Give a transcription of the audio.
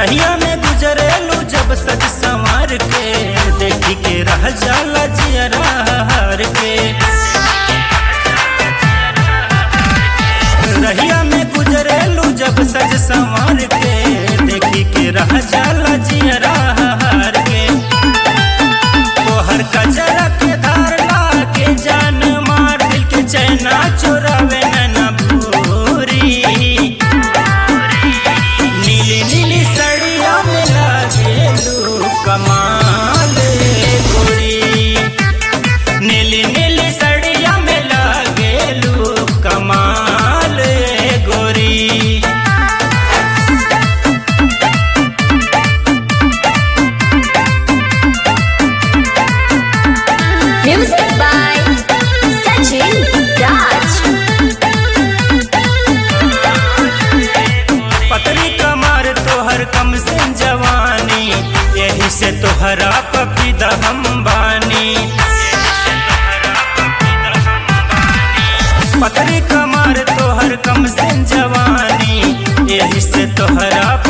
रहिया में गुजरेलू जब सज संवार के देखी के रह जाला जियरा हार के रहिया में गुजरेलू जब सज संवार के देखी के रह जाला जियरा हार के तोहर कजरा के धारला के जान मार दिल के चैना चोरावे नैना भूरी नीली नीली सड़िया में लागेलू कमाल गोरी नीली नीली सड़िया में लागेलू कमाल गोरी Music by Sachin Raj. पतली कमर तोहर कम से जवानी यही से तोहरा पपीदा हम बानी पतली कमर तोहर कम से जवानी यही से तोहरा